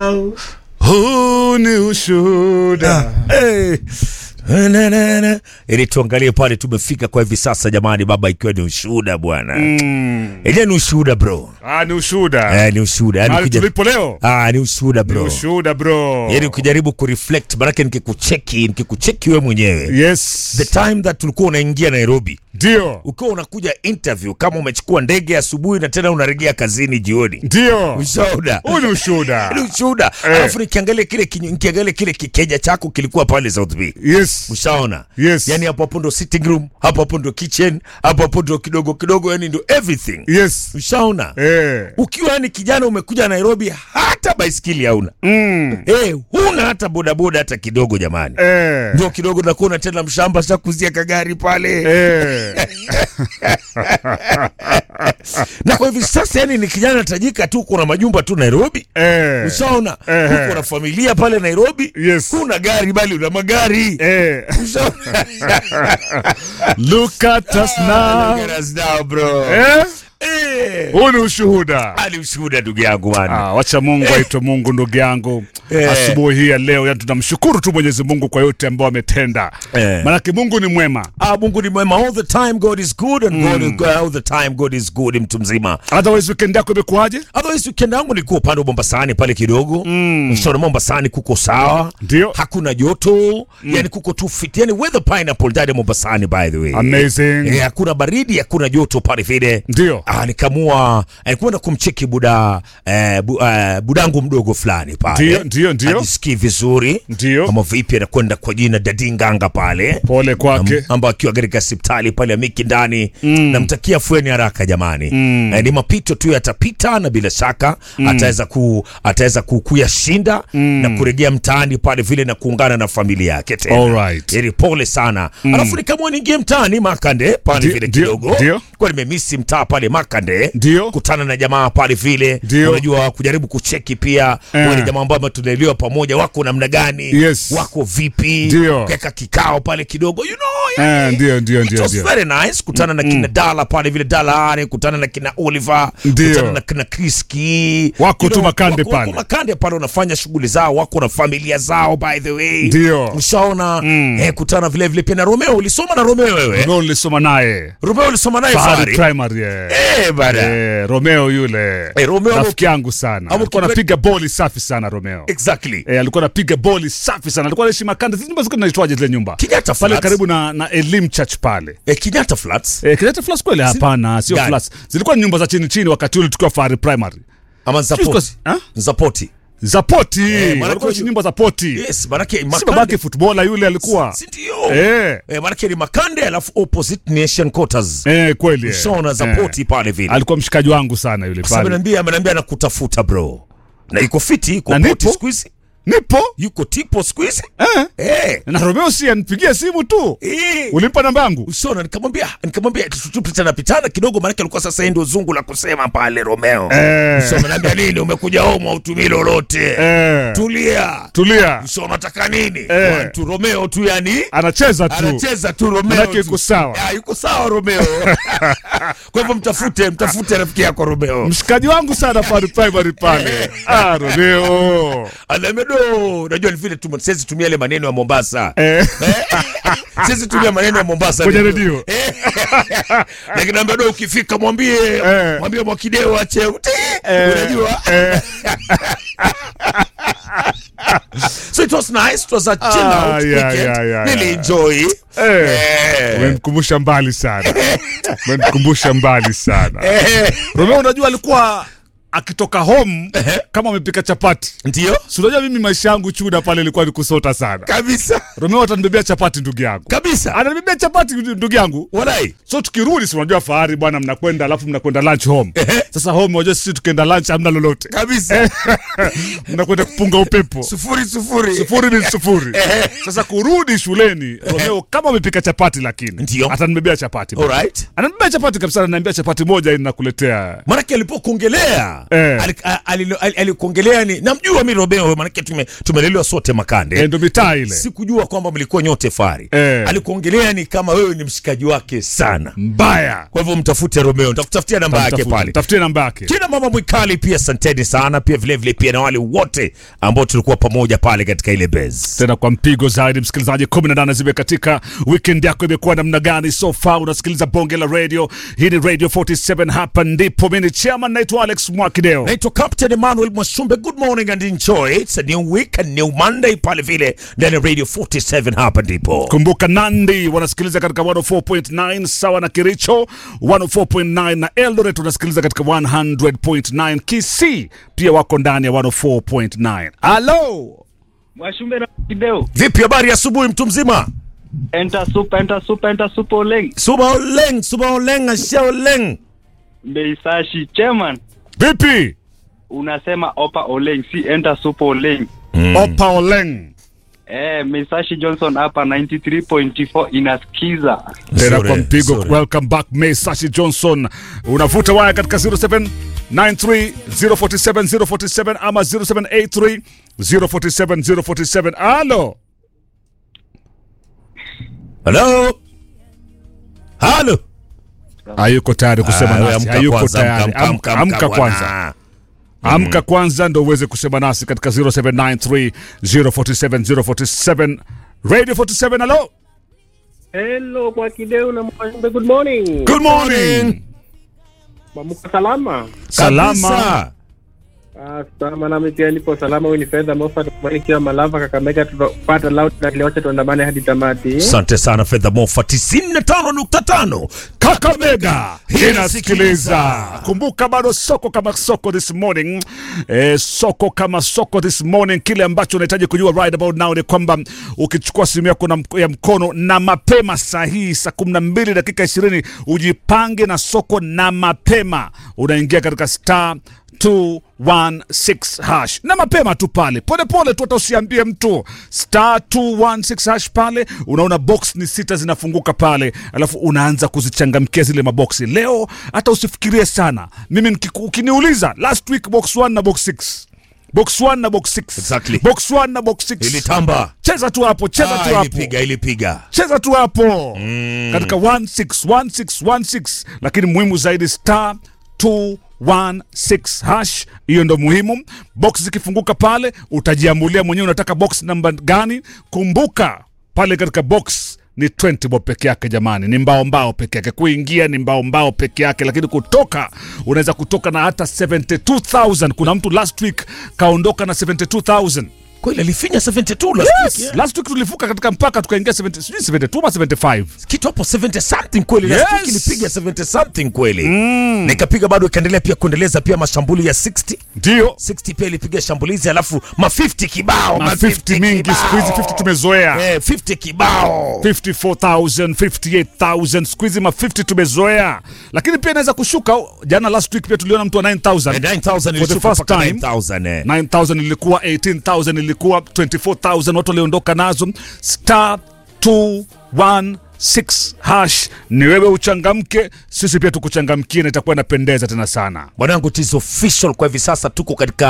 huu ni ushuhuda Hey. Na, na, na. ili tuangalie pale tumefika kwa hivi sasa jamani baba ikiwa ni ushuhuda bwana mm. ile ni ushuhuda bro ah, ni ushuhuda eh, ni ushuhuda yani mahali ukija- tulipo leo ah, ni ushuhuda ni bro ushuhuda bro yani ukijaribu kureflect manake nikikucheki nikikucheki we mwenyewe yes the time that ulikuwa unaingia nairobi ndio ukiwa unakuja interview kama umechukua ndege asubuhi na tena unaregea kazini jioni ndio ushuhuda huu ni ushuhuda ni ushuhuda Eh. alafu nikiangalia kile kinyo- nikiangalia kile kikeja chako kilikuwa pale South B yes ushaona Yes. yani hapo hapo ndo sitting room hapo hapo ndo kitchen hapo hapo ndo kidogo kidogo yani ndo everything yes ushaona eh ukiwa yani kijana umekuja nairobi hata baiskeli hauna mm. hey, huna hata bodaboda hata kidogo jamani eh ndio kidogo nakuona tena mshamba shakuzia kagari pale eh na kwa hivi sasa yani ni kijana tajika tu kuna majumba tu nairobi eh ushaona Ehe. uko na familia pale nairobi Yes. kuna gari bali una magari eh Ushaona? look at us now Look at us now, bro. eh Eh. huu ni ushuhuda Ali ushuhuda ndugu yangu bwana. Ah, wacha Mungu aitwe Mungu ndugu yangu. Eh. Asubuhi hii ya leo yani tunamshukuru tu Mwenyezi Mungu kwa yote ambayo ametenda. Eh. Maanake Mungu ni mwema. Ah, Mungu ni mwema all the time God is good and God is, all the time God is good mtu mzima. Otherwise weekend yako imekuwaje? Otherwise weekend yangu nilikuwa upande wa Mombasani pale kidogo. Mm. Shona Mombasani kuko sawa. Ndio. Hakuna joto. Yani kuko tu fit. Yani weather pineapple ndani ya Mombasani by the way. Amazing. Eh, hakuna baridi, hakuna joto pale vile. Ndio. Ah, nikamua alikwenda kumcheki buda eh, bu, eh, budangu mdogo fulani pale. Ndio, ndio, ndio. Ajisikii vizuri. Ndio. Kama vipi anakwenda kwa jina Dadinganga pale. Pole kwake. Am- ambao akiwa katika hospitali pale ya Miki ndani namtakia fueni haraka jamani eh, ni mapito tu yatapita na bila shaka ataweza ku ataweza ku, kuyashinda na kurejea mtaani pale vile na kuungana na familia yake tena Alright. Ili pole sana alafu nikamua niingie mtaani Makande pale Ndio, vile ndio, kidogo ndio. kwa nimemisi mtaa pale Makande Ndio. kutana na jamaa pale vile Ndio. unajua kujaribu kucheki pia Eh. wale jamaa ambao tunaelewa pamoja wako namna gani Yes. wako vipi Ndio. keka kikao pale kidogo you know Eh, ndio ndio It ndio was ndio. very nice kutana na kina Dala pale vile Dala Are, kutana na kina Oliver, Ndio. kutana na kina Kriski. Wako You tu Makande wako, pale. Wako Makande pale wanafanya shughuli zao, wako na familia zao by the way. Ndio. Ushaona eh, kutana vile vile pia na Romeo. Ulisoma na Romeo wewe? Romeo nilisoma naye. Romeo ulisoma naye Fahari Fahari? Primary. Eh, Eh, bana. Eh, Romeo yule. Eh, Romeo- rafiki yangu sana. Amo- Alikuwa anapiga boli safi sana Romeo. Exactly. Eh, alikuwa anapiga boli safi sana. Alikuwa anaishi Makande. Zile nyumba zilikuwa zinaitwaje zile nyumba? Kenyatta Pale Flats. karibu na na Elim Church pale. Eh, Kenyatta Flats. Eh, Kenyatta Flats kweli? Hapana, sio Gani? Flats. Zilikuwa ni nyumba za chini chini wakati ule tukiwa Fahari Primary. Ama Zapoti. Ha? Zapoti. Za poti. maana Walikuwa kwa- nyumba za poti. Yes, manake Si Makande. babake footballer yule alikuwa. Si ndio? Eh. Eh, manake ni Makande alafu opposite Nation Quarters. Eh, kweli. eh. Ushaona Zapoti Eh. pale vile. Alikuwa mshikaji wangu sana yule Sasa pale. ameniambia ameniambia anakutafuta bro. Na iko fiti, iko Na poti nipo. siku hizi. Nipo. Yuko tipo siku hizi. Eh. Eh. Na Romeo si anipigie simu tu. Eh. Ulimpa namba yangu? Ushaona nikamwambia nikamwambia tupitana pitana kidogo maana alikuwa sasa yeye ndio zungu la kusema pale Romeo. Eh. Ushaona naambia nini umekuja home hautumii lolote. Eh. Tulia. Tulia. Ushaona unataka nini? Eh. One, tu Romeo tu yani. Anacheza tu. Anacheza tu Romeo. Manake tu. yuko sawa. Ah, yuko sawa Romeo. Kwa hivyo mtafute, mtafute rafiki yako Romeo. Mshikaji wangu sana Fahari Primary pale. Ah, Romeo. Anamedo, najua ni vile tu siwezi tumia ile maneno ya Mombasa. Eh. Siwezi tumia maneno ya Mombasa. Kwenye ndio. redio. Eh. Lakini Anamedo ukifika mwambie Eh. mwambie Mwakideo ache uti. Eh. Unajua? Eh. So it was nice. It was a chill Ah, out yeah, weekend. yeah, yeah, Nili yeah. enjoy. Eh. Eh. Umenikumbusha mbali sana. Umenikumbusha mbali sana. Eh. Romeo unajua alikuwa akitoka home kama amepika chapati. Ndio? Si unajua mimi maisha yangu chuda pale ilikuwa ni kusota sana. Kabisa. Romeo atanibebea chapati ndugu yangu. Kabisa. Ananibebea chapati ndugu yangu. Walai. So tukirudi si unajua fahari bwana mnakwenda alafu mnakwenda lunch home. Sasa home unajua sisi tukienda lunch hamna lolote. Kabisa. Mnakwenda kupunga upepo. Sufuri sufuri. Sufuri ni sufuri. Sasa kurudi shuleni Romeo kama amepika chapati lakini Ndio. atanibebea chapati. Alright. Ananibebea chapati kabisa ananiambia chapati moja inakuletea. Maanake alipokuongelea Eh. Ali- a- alilo- ali- alikuongelea ni namjua mi Romeo manake tume, tumelelewa sote makande Eh, ndo mitaa ile sikujua kwamba mlikuwa nyote fari Eh. alikuongelea ni kama wewe ni mshikaji wake sana mbaya kwa hivyo mtafute Romeo nitakutafutia namba yake Mtafuta- pale tafutie namba yake kina mama mwikali pia asanteni sana pia vilevile vile pia na wale wote ambao tulikuwa pamoja pale katika ile base tena kwa mpigo zaidi msikilizaji 18 zimekatika weekend yako imekuwa namna gani so far unasikiliza bonge la radio hii ni radio 47 hapa ndipo mimi ni chairman naitwa alex mwakideo naitwa captain emmanuel mwashumbe good morning and enjoy it's a new week a new monday pale vile ndani ya radio 47 hapa ndipo kumbuka nandi wanasikiliza katika 104.9 sawa na kiricho 104.9 na eldoret unasikiliza katika 100.9 kc pia wako ndani ya 104.9 alo Mwashumbe na Kideo. vipi habari ya asubuhi mtu mzima Enter soup, enter soup, enter soup oleng. suba oleng suba oleng asha oleng Mbeisashi chairman vipi unasema opa oleng si enter soup oleng. opa oleng Eh, Meisashi Johnson hapa 93.4 inasikiza. tena Nzuri, kwa mpigo nzuri. welcome back May Sashi Johnson unavuta waya katika 0793047047 ama 0783047047 alo halo halo hayuko tayari kusema Ah, nasi amka hayuko kwanza, tayari amka, amka, amka, amka, amka bwana. kwanza amka kwanza ndo uweze kusema nasi katika 0793047047 radio 47 alo Hello kwa Kideu na Mwashumbe, good morning. good morning Mamuka salama? salama Kabisa. Ah, salama nami pia nipo salama. Huyu ni Fedha Moffat kubarikiwa Malava Kakamega, tutapata loud na kile wote tuandamane hadi tamati. asante sana fedha mofa 95.5 Kakamega Inasikiliza. inasikiliza. Kumbuka bado soko kama soko this morning eh, soko kama soko this morning. Kile ambacho unahitaji kujua right about now ni kwamba ukichukua simu yako na mk- ya mkono na mapema saa hii saa kumi na mbili dakika ishirini ujipange na soko na mapema, unaingia katika star 216 hash na mapema tu pale polepole tu, hata usiambie mtu star 216 hash pale, unaona box ni sita zinafunguka pale, alafu unaanza kuzichangamkia zile maboksi. Leo hata usifikirie sana, mimi nikiku- ukiniuliza last week box 1 na box 6 box 1 na box 6 Exactly. box 1 na box 6 ilitamba cheza tu hapo, cheza tu Ah, hapo ilipiga ilipiga cheza tu hapo katika 161616 lakini muhimu zaidi star 216 hash hiyo ndo muhimu box zikifunguka pale utajiamulia mwenyewe unataka box namba gani kumbuka pale katika box ni 20 bob peke yake jamani ni mbao mbao peke yake kuingia ni mbao mbao peke yake lakini kutoka unaweza kutoka na hata 72000 kuna mtu last week kaondoka na 72000 kweli alifinya 72 last yes. week, yeah. last week tulivuka katika mpaka tukaingia 70 sijui 72 ama 75 kitu hapo 70 something kweli last Yes. week ilipiga 70 something kweli na ikapiga bado ikaendelea pia kuendeleza pia mashambuli ya 60 ndio 60 pia ilipiga shambulizi alafu ma 50 kibao na 50 mingi siku hizi 50 tumezoea eh 50 kibao 54000 58000 siku hizi ma 50 tumezoea lakini pia inaweza kushuka jana last week pia tuliona mtu wa 9000 Eh, 9000 For the ilishuka first mpaka time. 9000 eh 9000 ilikuwa 18000 ilikuwa 24000 watu waliondoka nazo star 216 hash ni wewe uchangamke sisi pia tukuchangamkie na itakuwa inapendeza tena sana mwanangu tis official kwa hivi sasa tuko katika